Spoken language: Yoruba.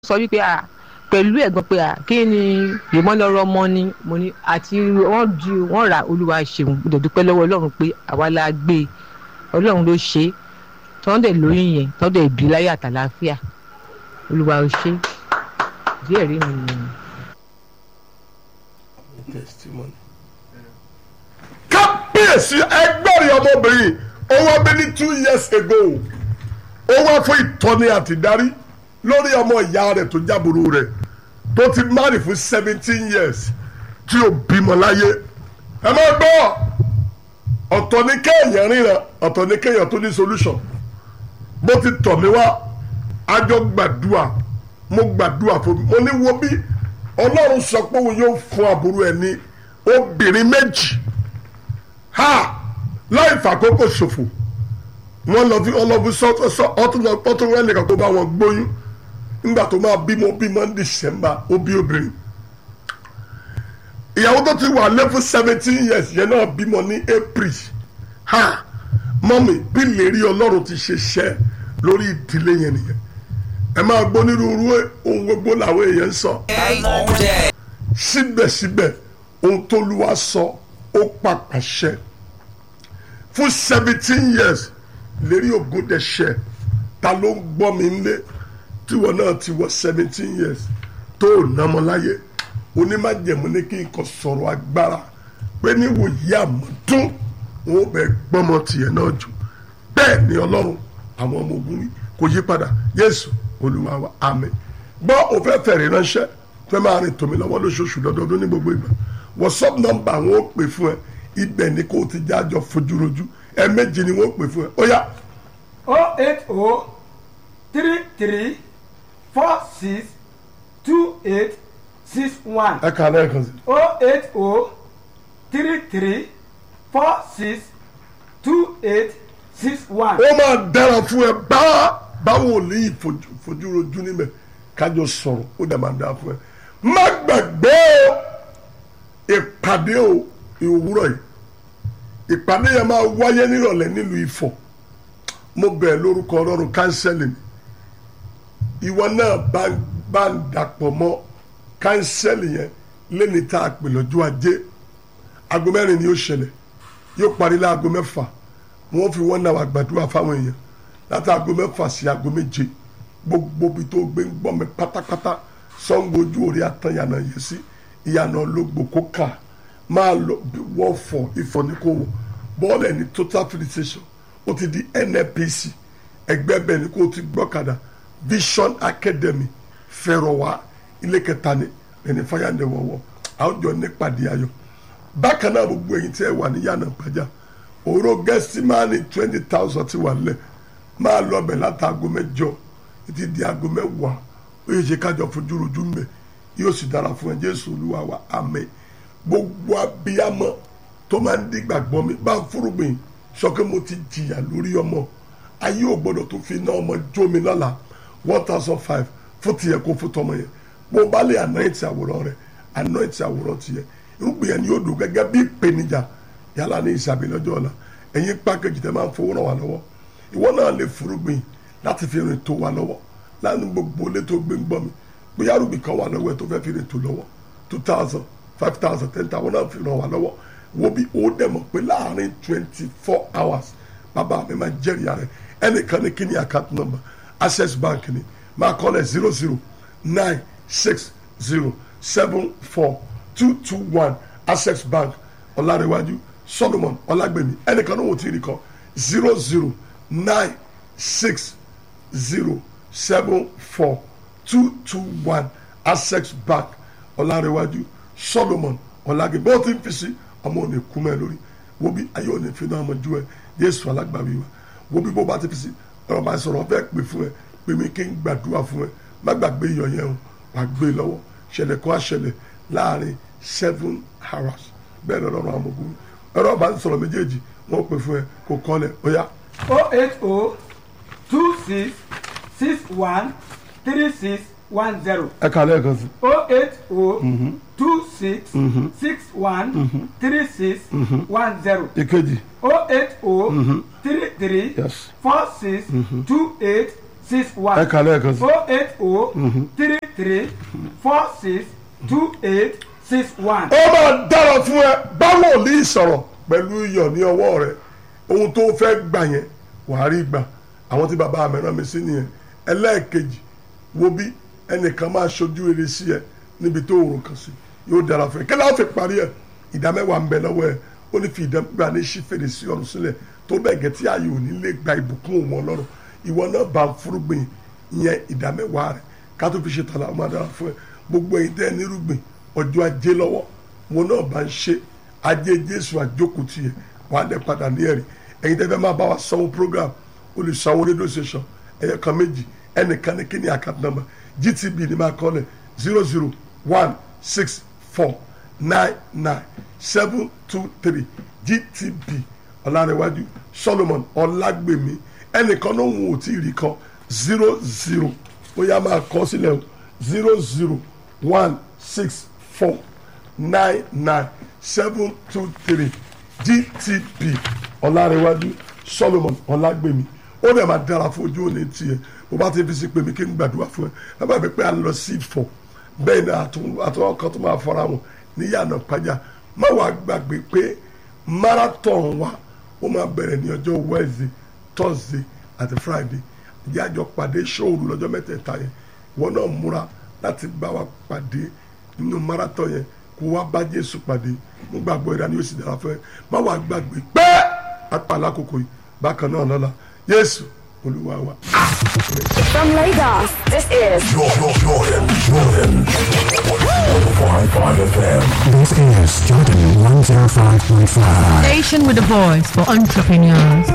sọ wípé à pẹ̀lú ẹ̀gbọ́n pé à kí ni ìmọ̀lọ́rọ̀ ọmọ ni mo ní àti wọ́n di wọ́n ra olúwa ṣeun mo dẹ̀ dúpẹ́ lọ́wọ́ ọlọ́run pé àwa la gbé e ọlọ́run ló ṣe é tọ́ndẹ̀ lóyún yẹn tọ́ndẹ̀ bí láyé àtàláfíà olúwa ò ṣe díẹ̀ rí mi nìyẹn. testimony. kábíyèsí ẹgbẹ́rin ọmọbìnrin ó wá bí ní two years ago ó wá fún ìtọ́ni àti ìdarí lórí ọmọ ìyá rẹ̀ tó jábòrò rẹ̀ tó ti marry fún seventeen years tí ò bímọ láyé ẹ má gbọ́ ọ̀tọ̀ ní kéèyàn ríran ọ̀tọ̀ ní kéèyàn tó ní solution bó ti tọ̀ mí wá àjọ gbàdúrà mo gbàdúrà fún mi mo ní wo bí ọlọ́run sọ pé òun yóò fún àbúrò ẹ̀ ní obìnrin méjì ha láì fàkókò ṣòfò wọ́n lọ fi ọlọ́fi sọ́tọ̀ sọ ọtún lọ ọtún rẹ̀ nìkan tó bá wọn gbóyún nígbà tó máa bímọ bímọ ní December ó bí obìnrin ìyàwó tó ti wà lé fún seventeen years yẹn náà bímọ ní April ha mọ́mì bí lérí ọlọ́run ti ṣe ṣẹ́ lórí ìdílé yẹn nìyẹn ẹ máa gbọ́ onírúurú ohun gbogbo làwọn èèyàn ń sọ síbẹ̀síbẹ̀ ohun tó lu wa sọ ó pàpà ṣẹ fún seventeen years lérí ògùn dẹ̀ ṣẹ ta ló ń gbọ́ mi nílé tíwọ náà ti wọ seventeen years tó ò námọ láyé onímájẹ̀mú ní kí n kàn sọ̀rọ̀ agbára pé níwòyí àmọ́dún wọn ò bẹ gbọ́mọ tiẹ̀ náà jù bẹ́ẹ̀ ni ọlọ́run àwọn ọmọ ogun wí kò yí padà Jésù olúwa wa àmín gbọ́ òfẹ́ fẹ̀rẹ̀ ránṣẹ́ fẹ́ máa rìn tòmí lọ́wọ́ lóṣooṣù lọ́dọọdún ní gbogbo ìgbà whatsapp nọ́mbà wọn ó pè fún ẹ ibẹ̀ ni kò ti jájọ fojúrojú ẹ méjì ni wọn ó pè fún ẹ ó yá. o eight o three three four six two eight six one ẹ kà á lẹ́ẹ̀kan sí. o eight o three three four six two eight six one. ó máa dára fún ẹ bá báwo ní ìfojúrojú níbẹ̀ kájọ sọ̀rọ̀ ó dẹ̀ máa dára fún ẹ má gbàgbé o ìpàdé o ìwúrọ̀ yìí ìpàdé yẹn máa wáyé nírọ̀lẹ́ nílùú Ifọ̀ mo bẹ̀ lórúkọ ọlọ́run kánsẹ́lì mi ìwọ náà bá bá ń dàpọ̀ mọ́ kánsẹ́lì yẹn lẹ́ni tá a pè lọ́jọ́ ajé aago mẹ́rin ni ó ṣẹlẹ̀ yóò parí láago mẹ́fà wọ́n fi wọ́n náà wà gbàdúrà fáwọn èèyàn láti aago mẹ́fà sí aago méje gbogbo ibi tó gbé ń gbọ́ mi pátápátá sọ́ngojú orí àtàyànà yẹn sí ìyànà ológbò kó kà máa lọ wọ́n fọ ìfọ̀ ní kò wọ̀ bọ́ọ̀lù ẹni total filling station ó ti di NNPC ẹgbẹ́ bẹ́ẹ̀ ni kò ti gbọ́kadà Vision Academy fẹ́rọ̀wá ilé kẹta ni ẹni fáyàndẹ̀ wọ̀wọ̀ àwùjọ nípàdé ayọ̀ bákan náà gbogbo ẹ̀yin tí ẹ wà ní yànà gbàjà òró gẹ́símánì twenty thousand ti wà nílẹ̀ máa lọ bẹ̀ láti aago mẹ́jọ títí di aago mẹ́wàá ó yẹ ṣe kájọ fojú rojú mbẹ yóò sì dára fún ẹ Jésù Olúwa wa àmín gbogbo abiyamọ tó máa ń dìgbàgbọ́ mi bá ń fúrúgbìn sọ pé mo ti jìyà lórí ọmọ ayé ò gbọdọ̀ tó fi iná ọmọ jó mi lọ́la one thousand five fún tiẹ̀ kó fún tọmọ yẹn bó bá lè anoint àwòrán rẹ anoint àwòrán tiẹ̀ irúgbìn yẹn ni yóò dùn gẹ́gẹ́ bí ìpèníjà yálà ní ìsàbí lọ́jọ́ ọ̀la ẹ̀yin pákéjì tẹ́ máa ń fowó ràn wá lọ́wọ́ ìwọ náà lè fúrúgbìn láti fi rìn tó wá lọ́wọ́ láàánú gbogbo ilé tó gbé ń gbọ́ mi bóyá rúbì kan wà lọ́wọ́ ẹ̀ tó fẹ́ fi rìn tó lọ́wọ́ two thousand five thousand ten thousand náà fi ràn wá lọ́wọ́ wo bí ó dẹ̀ mọ̀ pé láàrin twenty four hours bàbá mi máa jẹ́rìí rẹ̀ ẹnìkan ní kí ni account number access bank ni máa kọ́ lẹ̀ zero zero nine six zero seven four two two one access bank ọ̀làrẹ̀wájú solomon ọ̀làgbẹ̀mí ẹnìkan náà wò tí ì rí kọ́ zero zero nine six zero seven four two two one access bank ọ̀làrẹ̀wájú solomon ọ̀làgbẹ̀mí bó ti ń fi sí ọmọ òní kú mẹ́ lórí wo bí ayé òní fi náà mọ̀ ju ẹ yéésù alágbàwí wa wo bí bó bá ti fi sí ọ̀rọ̀ bá sọ̀rọ̀ fẹ́ pè fún ẹ pè mí kí n gbàdúrà fún ẹ má gbàgbé iyọ̀ yẹn o wàá gbé lọ́wọ́ ṣẹlẹ̀ kó àṣẹlẹ̀ láàrin seven hours bẹ́ẹ̀ lọ́rọ̀ àwọn ọmọ ogun ẹ̀rọ bá ń sọ̀rọ̀ méjèèjì wọ́n pè fún ẹ kó kọ́lẹ̀ ó yá. o eight o two six six one three six one zero ẹ kà lẹ́ẹ̀kan sí. o eight o two six six one three six one zero ìkejì o eight o three three Yes. four six two eight six ẹ one kà lẹ́ẹ̀kan sí. oh eight oh three three four six two eight six one. ó máa dára fún ẹ báwo ní ìsọ̀rọ̀ pẹ̀lú iyọ̀ ní ọwọ́ rẹ ohun tó fẹ́ gbà yẹn wàá rí gbà àwọn tí bàbá mi rán mi sí nìyẹn ẹlẹ́ẹ̀kejì wo bí ẹnìkan máa ṣojú rere sí ẹ níbi tó òòrùn kan sí yóò dára fún ẹ kí láwọn fi parí ẹ ìdá mẹ́wàá ń bẹ lọ́wọ́ ẹ ó ní fi ìdá mẹ́wàá ní ṣí fèrèsé ọ̀run sílẹ̀ tó bẹ́ẹ̀ gẹ́ tí ayé ò ní lè gba ìbùkún òun ọlọ́run ìwọ náà bá ń fúrúgbìn ìyẹn ìdá mẹ́wàá rẹ ká tó fi ṣe tàlà ọmọ dára fún ẹ gbogbo ẹ̀yin tẹ́ ẹ nírúgbìn ọjọ́ ajé lọ́wọ́ wọn náà bá ń ṣe ajé jésù àjókòó tiẹ̀ wàá dẹ̀ padà ní ẹ̀rí ẹ̀yin tẹ́ fẹ́ máa bá wa sanwó program olùsanwó rédíò station ẹ̀yẹ kan méjì ẹnìkan ní kíní account number gtb ní máa kọ́ lẹ̀ zero zero one six four nine nine seven two three gtb ọ̀làrẹ̀wájú solomon ọ̀làgbèmí ẹnìkan ló ń wò tí ì rí kan zero zero ó yá máa kọ́ sílẹ̀ o zero zero one six four nine nine seven two three gtb ọ̀làrẹ̀wájú solomon ọ̀làgbèmí ó dẹ̀ máa dára fún ojú òní tiẹ̀ bó bá ti fi sí pé mi kí n gbàdúrà fún ẹ ẹ bá mi pé à ń lọ sí ìfọ̀ bẹ́ẹ̀ ni àtúwọ́ kan tó máa fara wọn níyànà pàjá má wàá gbàgbé pé marathon wa ó máa bẹ̀rẹ̀ ní ọjọ́ wednesday thursday àti friday ìyá àjọ pàdé ṣóòrù lọ́jọ́ mẹ́tẹ̀ẹ̀ta yẹn wọn náà múra láti bá wa pàdé nínú marathon yẹn kó wá bá jésù pàdé mo gbàgbọ́ ìdá ni yóò sì dára fẹ́ má wàá gbàgbé pé apàlà àkókò yìí bákan náà lọ́la jésù olúwa wa. From Lagos, this is Jordan, Jordan, Jordan. 105.5 FM. This is Jordan 105.5. Station with a voice for entrepreneurs.